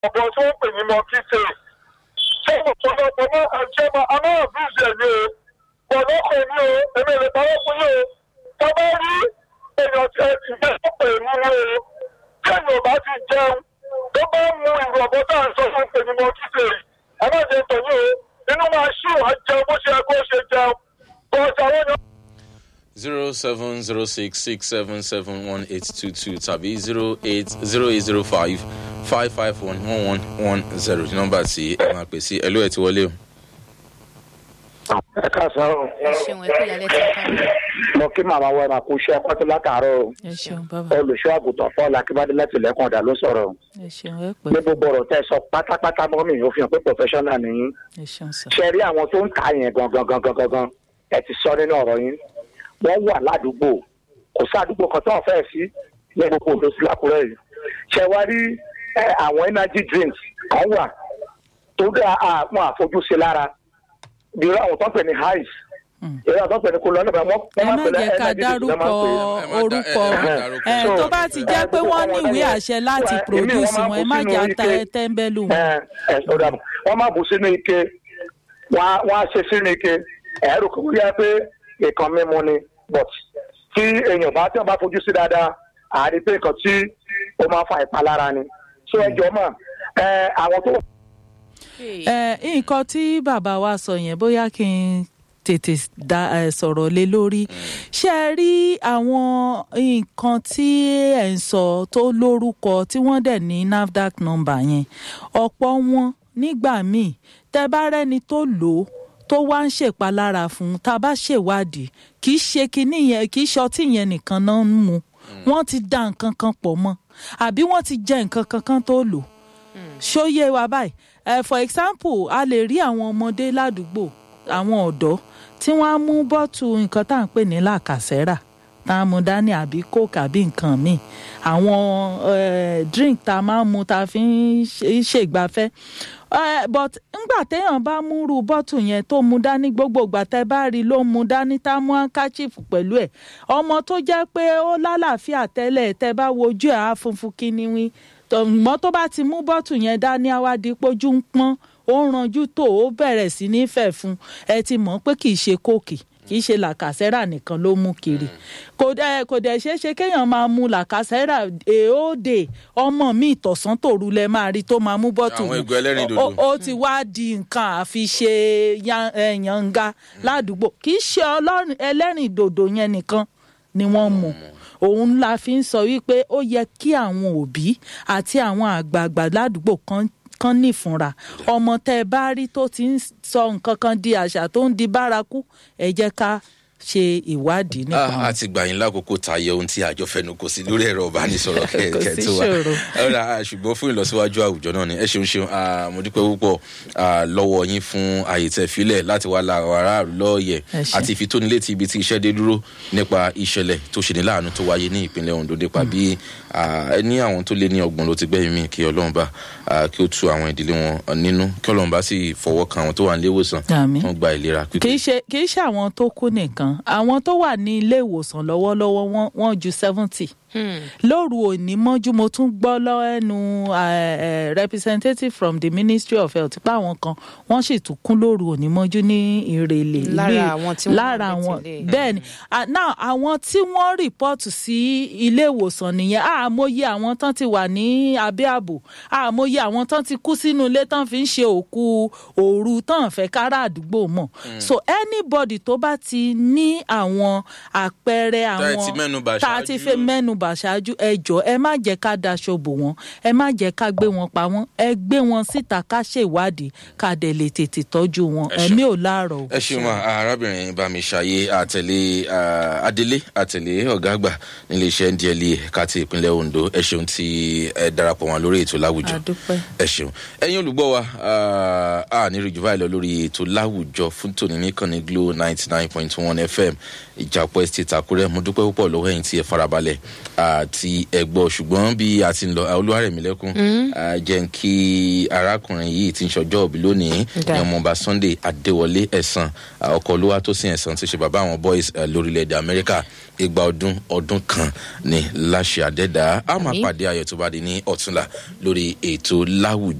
ọ̀bọ̀ tó ń pè ní mọ́kítè ṣé ọ̀pọ̀lọpọ̀ náà àjẹ́ máa a máa bí ìṣẹ̀ ní o bọ̀dọ̀ kò ní o èmi lè parọ́ fún yín o tó bá rí èèyàn tí ẹ ti jẹ́ pè mí ní o kéèyàn bá ti jẹun tó bá mu ìrù ọ̀bọ̀ tá à ń sọ fún pè ní mọ́kítè ẹ má jẹ tọ̀ yín o inú máa ṣì wá jẹun bó ṣe yẹ kó ṣe jẹun bọ́ọ̀sì àwọn èèyàn. zero seven zero six six seven seven one eight two two tàbí zero eight zero eight zero five five five one one one one zero ní nọ́mbà tí ẹ máa pè sí ẹlò ẹ ti wọlé o. ẹ káàsán o ẹ ṣeun ẹ kú ìyálẹ̀ tí a ká mi. mo kí màmá wa máa kú iṣẹ́ pátó látàárọ̀ o ẹ ṣeun bàbá olùṣọ́ àgùntàn paul akíbádé láti lẹ́kùn ọ̀dà ló sọ̀rọ̀ o ẹ ṣeun ẹ pẹ ní gbogbo ọ̀rọ̀ tẹ́ ẹ sọ pátápátá mọ́ mi ò fi hàn pé professional nìyí ẹ ṣeun sà ṣe rí àwọn tó ń ta yẹn gangan gangan gangan ẹ ti sọ nínú ọ̀rọ̀ yín wọ́n wà ládùúgbò kò sí àdúgbò kan tó ń fẹ́ sí ní gbogbo òdo sí lákùrẹ́ yìí ṣe wá rí ẹ, àwọn energy drinks kan wà tó dá àwọn àfojúsí lára bí irú àwọn tó ń pè ní highs Mm. irú àwọn tó ń pè ní kólọ́nà bá wọ́n ẹ máa má ń pè ní jẹ́ ká energy drinks ló máa ń pè é. Ẹ má dá- orúkọ ẹ má dárúkọ. ẹ tó bá ti jẹ́ pé wọ́n ní ìwé àṣẹ láti Èmi produce wọ́n máa wọn ẹ bù má sínú jà ike. tẹ́ńbẹ́lú wọn. ẹ ẹ ọ̀dà bọ̀ wọ́n máa bù sínú ike wọ́n á- wọ́n á ṣe sínú ike ẹ̀rù kò yá pé nǹkan mímu ni but tí èèyàn bá tí wọ́n bá fojú sí dáadáa àárí pé nǹkan tí ó máa fa ìpalára ni so ẹjọ́ mọ̀ ẹ àwọn tó ẹ nǹkan tí bàbá wa sọ yẹn bóyá kí n tètè da ẹ sọ̀rọ̀ lé lórí ṣé ẹ rí àwọn nǹkan tí ẹ̀ ń sọ tó lórúkọ tí wọ́n dẹ̀ ní nafdac number yẹn ọ̀pọ̀ wọn nígbà míì tẹ bá rẹ́ni tó lò ó tó wá ń ṣèpalára fún un tá a bá ṣèwádìí kì í ṣe kinní yẹn kì í ṣọtí yẹn nìkan náà ń mu wọ́n ti da nǹkan kan pọ̀ mọ́ àbí wọ́n ti jẹ nǹkan kankan tó lò ṣóyè wa báyìí uh, for example a lè rí àwọn ọmọdé ládùúgbò àwọn ọ̀dọ́ tí wọ́n á mú bọ́tù nǹkan tá à ń pè ní làkàsẹ́rà tá a mú dání àbí coke àbí nǹkan míì àwọn eh, drink tá a máa ń mu tá a fi ń ṣe- ṣègbafẹ́ Eh, but ngbà téèyàn bá múrú bọ́tù yẹn tó mu dání gbogbo ìgbà tẹ́ bá rí i ló mu dání tá a mú handkerchief pẹ̀lú ẹ̀ ọmọ tó jẹ́ pé ó lálàáfíà tẹ́lẹ̀ tẹ́ bá wojú ẹ̀ á funfun kíníwín tọ̀mọ́ tó bá ti mú bọ́tù yẹn dání àwádìí pójú ń pọ́n ó ń ranjú tó ó bẹ̀rẹ̀ sí ní fẹ̀ fún ẹ ti mọ̀ pé kì í ṣe kóòkì kì í ṣe làkàsẹ́rà nìkan ló mú kiri kò dẹ̀ kò dẹ̀ ṣeé ṣe kéèyàn máa mu làkàsẹ́rà èèódè ọmọ mi ìtọ̀sán tòru lẹ máa rí tó máa mú bọ́tù Àwọn yìí. ìgò ẹlẹ́rìndòdò. Ó- ó ti wá di nǹkan àfi ṣe yan- eh, yanga ládùúgbò kì í ṣe ọlọ́rin- ẹlẹ́rìndòdò yẹn nìkan ni wọ́n mu òun la fi ń sọ wípé ó yẹ kí àwọn òbí àti àwọn àgbààgbà ládùúgbò kan kan nífunra ọmọ tẹ ẹ bá rí tó ti ń sọ nǹkan kan di àṣà tó ń di bárakú ẹ jẹ́ ká ṣe ìwádìí nípa Ah, a ti gbà yín lákòókò tayọ ohun tí àjọ fẹnu kò sí lórí ẹ̀rọ ìbánisọ̀rọ̀ Kò kẹ̀kẹ́ sí tó wà. ṣòro. ọ̀rọ̀ ah, ṣùgbọ́n fún ìlọsíwájú àwùjọ náà ni ẹ ṣeun ṣeun ah, mo dúpẹ́ púpọ̀ ah, lọ́wọ́ yín fún àyè tẹ́ filẹ̀ láti wá la àwọn aráàlú lọ́ọ̀yẹ̀ Ẹ ṣé. àti ìfitónilétí ibi tí iṣẹ́ dé dúró nípa ìṣẹ̀lẹ̀ tó ṣe ní láàánú tó wáyé ní ìpínlẹ̀ Ondo nípa bí ah, ní àwọn tó lé ní ọgbọ̀n ló ti gbẹ́yìn mí kí Ọlọ́run bá ah, kí ó tu àwọn ìdílé wọn nínú kí Ọlọ́run bá sì fọwọ́ kan àwọn tó wà nílé ìwòsàn Àmín. wọn gba ìlera pípé. kì í ṣe kì í ṣe àwọn tó kú nìkan àwọn tó wà ní ilé ìwòsàn lọ́wọ́lọ́wọ́ wọ́n wọ́n ju seventy lóru òní mọ́jú mo tún gbọ́ lẹ́nu eh, eh, representative from the ministry of health pé àwọn kan wọ́n sì tún kún lóru òní mọ́jú ní ìrèlè ìlú Lára Ì- àwọn tí wọ́n lára wà ní àwọn tìlé. bẹ́ẹ̀ ni Ah, now àwọn tí wọ́n rìpọ́ọ̀tù sí ilé ìwòsàn nìyẹn àmọye àwọn tán ti wà ní abẹ́ ààbò àmọye àwọn tán ti kú sínú ilé tán fi ń ṣe òkú òru tán fẹ́ kára àdúgbò mọ̀ so anybody tó bá ti ní àwọn àpẹẹrẹ Tá ẹ àwọn ti mẹ́nubà tá a ti ṣáájú. fẹ́ mẹ́nubà ṣáájú ẹ jọ ẹ má jẹ́ ká daṣọ bò wọ́n ẹ má jẹ́ ká gbé wọn pa wọ́n ẹ gbé wọn síta ká ṣèwádìí ká dẹ̀ lè tètè tọ́jú wọn Ẹ ṣeun. ẹ̀mí ò láàárọ̀ o. ẹ ṣeun ma arábìnrin bámiṣayé àtẹlé ah, adélé àtẹlé ọgá àgbà nílé iṣẹ́ ndla ẹ̀ka ti ìpínlẹ̀ ondo ẹ ṣeun tí ẹ darapọ̀ wọn lórí ètò láwùjọ àdúpẹ́. ẹ ṣeun ẹ̀yin olùgbọ́ wa ah, a ní rí jù báyìí lọ lórí ètò láwùjọ fún tòní nìkànnì glo ninety nine point one fm ìjàpọ̀ estate àkúrẹ́ mo dúpẹ́ púpọ̀ lọ́wọ́ ẹ̀yin tí ẹ farabalẹ̀ àti ẹ̀gbọ́ ṣùgbọ́n bí a ti ń lọ olúwarẹ̀mílẹ́kùn jẹ́ ń kí arákùnrin yìí ti ń ṣọjọ́ òbí lónìí Da. ní ọmọọba sunday adéwọlé ẹ̀sán ọkọ̀ olúwa tó sin ẹ̀sán ti ṣe bàbá àwọn boys eh, lórílẹ̀‐èdè amẹ́ríkà igba ọdún ọdún kan ní láṣẹ àdẹ́dá a máa Àmín. pàdé ayọ̀ tó bá di ní ọ̀túnla lórí ètò láwùjọ